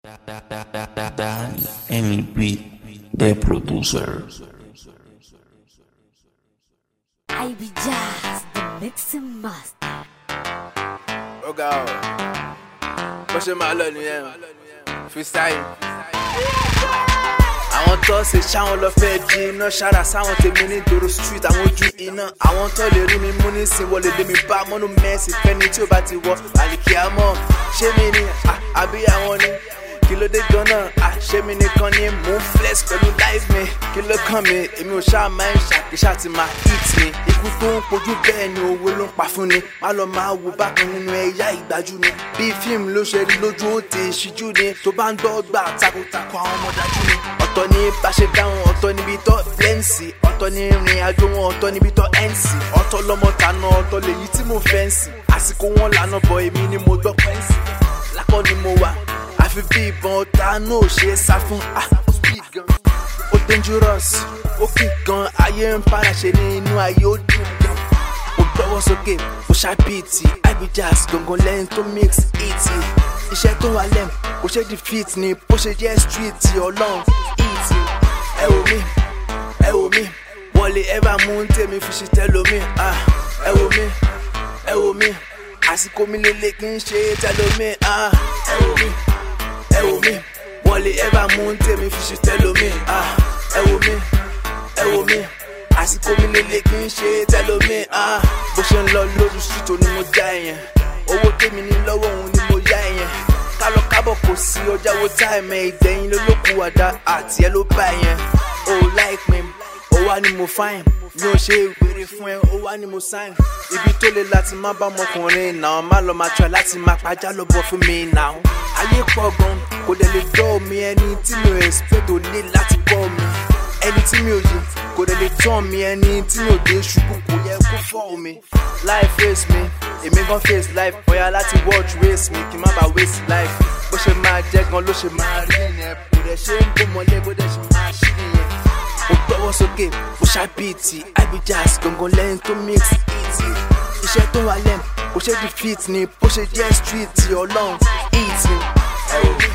Dan MLB, the producer. I be just the mixing master. ó ga ọ bó ṣe máa lọ nìyẹn freestyle. àwọn tó ṣe ṣáwọn lọ fẹ́ di iná ṣára sáwọn tèmi ní dòrò street àwọn ojú iná àwọn tó lè rí mi mú ní sin wọlé lé mi bá mọ́nú mẹ́sì fẹ́ni tí ó bá ti wọ àlìkí àmọ́ ṣé mi ni à, àbí àwọn ni kí ló dé gan-an à, ṣé mi nìkan ni mò ń flex pẹ̀lú life mi kí ló kàn mí èmi ò ṣáà máa ń ṣàkíṣà ti máa hit mi ikú tó ń pojú bẹ́ẹ̀ ni owó ló ń pa fún ni má lọ máa wo bákan nínú ẹ̀yà ìgbájú ni bí fíìmù ló ṣe rí lójú ó ti ṣíjú ni tó bá ń gbọ́ gbà takuntakun àwọn ọmọ dájú ni ọ̀tọ̀ ní bá ṣe dáhùn ọ̀tọ̀ níbi tó blẹ́ǹsì ọ̀tọ̀ ní ìrìn àjò wọn ọ̀tọ̀ níbi tó ẹ̀ǹsì ọ̀tọ̀ lọ́mọ tàná ọ̀tọ̀ lèyí tí mo fẹ́ ń sìn àsìkò wọn lànà bọ̀ èmi ni mo gbọ́ pẹ́ǹsì lákọ́ ni mo wà àfi bí ìbọn ọ̀tá náà ò ṣe é sá fún ah ó speed gan ó dangerous ó kì gan ayé ń para ṣe ní inú ayé ó dùn gan mo gbọ́wọ́ sókè mo ṣàbíìtì ibijas gangan lẹ́yìn tó mix it iṣẹ́ tó wà lẹ́m kò ṣe defeat ni bó ṣe jẹ́ street ọlọ́run it ẹ wò mí ẹ wò mí wọ́n lè ever mú tèmi fi ṣe tẹ́lómi ah ẹ wò mí ẹ wò mí àsìkò mi lélẹ̀ kí n ṣe tẹ́lómi ah ẹ wò mí ẹ wò mí wọ́n lè ever mú tèmi fi ṣe tẹ́lómi ah ẹ wò mí ẹ wò mí àsìkò mi lélẹ̀ kí n ṣe tẹ́lómi ah bó ṣe ń lọ lójú street ni mo já ẹ̀yẹn owó tèmi ní lọ́wọ́ òun ni mo yá ẹ̀yẹn kálọ kábọ̀ kò sí ọjà wo táìmẹ̀ ìgbẹ̀yìn lólókù àdá àti ẹ ló bá ẹ̀yẹn o like me ó wá ní mo fine mi ò ṣe wèrè fún ẹ ó wá ní mo sign ibi tó le láti má bá ọmọkùnrin náà má lọ máa try láti máa pàjá lọ bọ fún mi náà ayé pọ̀ gan kò dẹ̀ lè dọ́ mi ẹni tí mi ò expect ò lè láti bọ́ mi ẹni tí mi ò yí kò dẹ̀ lè tán mi ẹni tí mi ò dé ṣubú kò yẹ kó fọ́ mi life face mi èmi gan face life bóyá láti watch race mi kí n má bàa waste life bó ṣe máa jẹ́ gan ló ṣe máa rí nìyẹn kò dẹ̀ ṣe ń bó mọ́lé bó dẹ̀ ṣe máa ṣí nìyẹn mo gbọ́wọ́ sókè mo ṣàbíìtì ibijas gangan lẹ́yìn tó mix it iṣẹ́ tó wà lẹ́m kò ṣe defeat ni bó ṣe jẹ́ street ọlọ́run it ẹ wò mí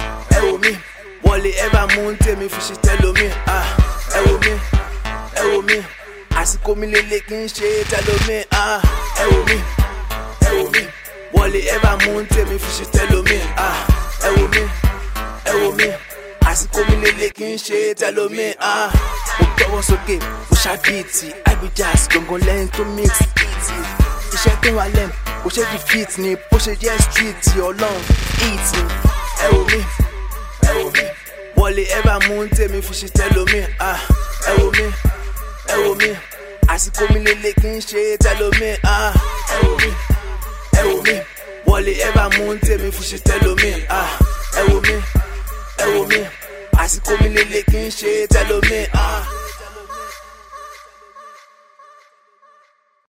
ẹ wò mí wọ́n lè ever mú tèmi fi ṣe tẹ́lómi ah ẹ wò mí ẹ wò mí àsìkò mi lélẹ̀ kí n ṣe tẹ́lómi ah ẹ wò mí ẹ wò mí wọ́n lè ever mú tèmi fi ṣe tẹ́lómi ah ẹ wò mí ẹ wò mí àsìkò mi lélẹ̀ kí n ṣe tẹ́lómi ah mo gbọ́wọ́ sókè mo ṣàbíìtì ibijas gangan lẹ́yìn tó mix it iṣẹ́ tó wà lẹ́m kò ṣe defeat ni bó ṣe jẹ́ street ọlọ́run it ẹ wò mí ẹ wò mí wọ́n lè ever mú tèmi fi ṣe tẹ́lómi ah ẹ wò mí ẹ wò mí àsìkò mi lélẹ̀ kí n ṣe tẹ́lómi ah ẹ wò mí ẹ wò mí wọ́n lè ever mú tèmi fi ṣe tẹ́lómi ah ẹ wò mí ẹ wò mí àsìkò mi lélẹ̀ kí n ṣe tẹ́lómi ah.